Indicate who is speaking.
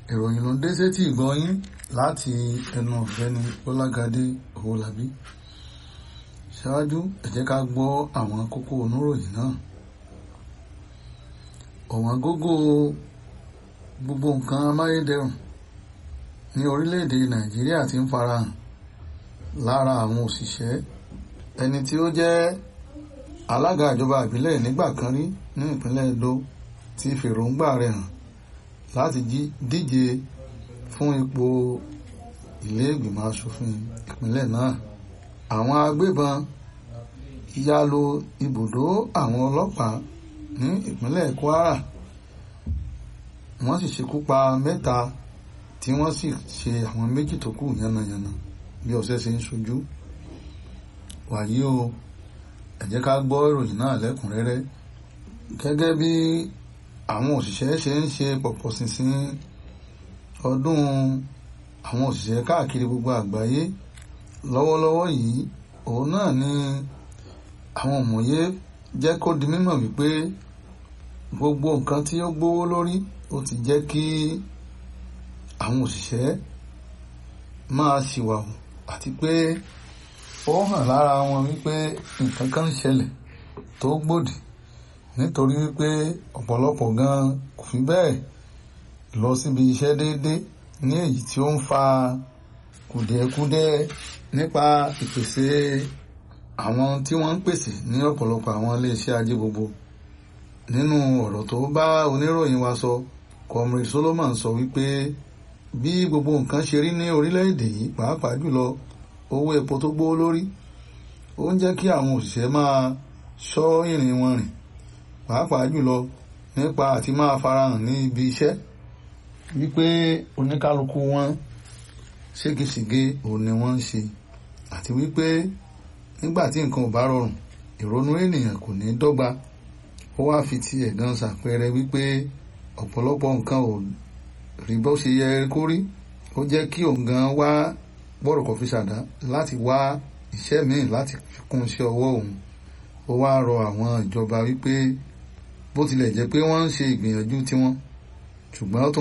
Speaker 1: ìròyìn ló ń dé sétí ìgbọ́yín láti ẹnu ọ̀gbẹ́ni Bọ́lágadé Owólabí ṣáájú ẹ jẹ́ ká gbọ́ àwọn kókó oníròyìn náà ọ̀wọ́n gógó gbogbo nǹkan amáyédẹrùn ní orílẹ̀-èdè Nàìjíríà ti ń farahàn lára àwọn òṣìṣẹ́ ẹni tí ó jẹ́ alága ìjọba ìbílẹ̀ nígbà kan rí ní ìpínlẹ̀ Edo ti fèròǹgbà rẹ̀ hàn láti díje fún ipò ilé ìgbìmọ̀ asòfin ìpínlẹ̀ náà àwọn agbébọn ya lu ibùdó àwọn ọlọ́pàá ní ìpínlẹ̀ Kwara wọ́n sì ṣekú pa mẹ́ta tí wọ́n sì ṣe àwọn méjì tó kù yánnayànna bí ọ̀sẹ̀ ṣe ń ṣojú wàyí o ẹ jẹ́ ká gbọ́ ìròyìn náà lẹ́kùnrẹ́rẹ́ gẹ́gẹ́ bí àwọn òṣìṣẹ́ ṣe ń ṣe pọ̀pọ̀ ṣinṣin ọdún àwọn òṣìṣẹ́ káàkiri gbogbo àgbáyé lọ́wọ́lọ́wọ́ yìí òun náà ni àwọn òmòye jẹ́ kó di mímọ̀ wípé gbogbo nǹkan tí ó gbówó lórí ó ti jẹ́ kí àwọn òṣìṣẹ́ máa ṣìwàwù àti pé ó hàn lára wọn wípé nǹkan kan ń ṣẹlẹ̀ tó gbòdì nítorí wípé ọ̀pọ̀lọpọ̀ gan kò fi bẹ́ẹ̀ lọ síbi iṣẹ́ déédéé ní èyí tí ó ń fa kùdìẹ̀kudiẹ nípa ìpèsè àwọn tí wọ́n ń pèsè ní ọ̀pọ̀lọpọ̀ àwọn iléeṣẹ́ ajé gbogbo nínú ọ̀rọ̀ tó bá oníròyìn wa sọ Comrade Solomon sọ wípé bí gbogbo nǹkan ṣe rí ní orílẹ̀-èdè yìí pàápàá jùlọ owó epo tó gbówó lórí ó ń jẹ́ kí àwọn òṣìṣẹ́ máa ṣọ́ ìrìn wọn rìn pàápàá jùlọ nípa àti máa farahàn ní ibi iṣẹ́ wípé oníkálukú wọn ségesège òun ni wọ́n ń ṣe àti wípé nígbà tí nǹkan ò bá rọrùn ìrònú ènìyàn kò ní dọ́gba ó wá fi ti ẹ̀gàn ṣàpẹẹrẹ wípé ọ̀pọ̀lọpọ̀ nǹkan ò rí bó ṣe yẹ kó rí ó jẹ́ kí òun gan wá bọ́rọ̀ kọfí ṣàdá láti wá iṣẹ́ míì láti fi kún iṣẹ́ ọwọ́ òun ó wá rọ àwọn ìjọba wípé bó tilẹ̀ jẹ́ pé wọ́n ń ṣe ìgbìyànjú tiwọn ṣùgbọ́n ó tún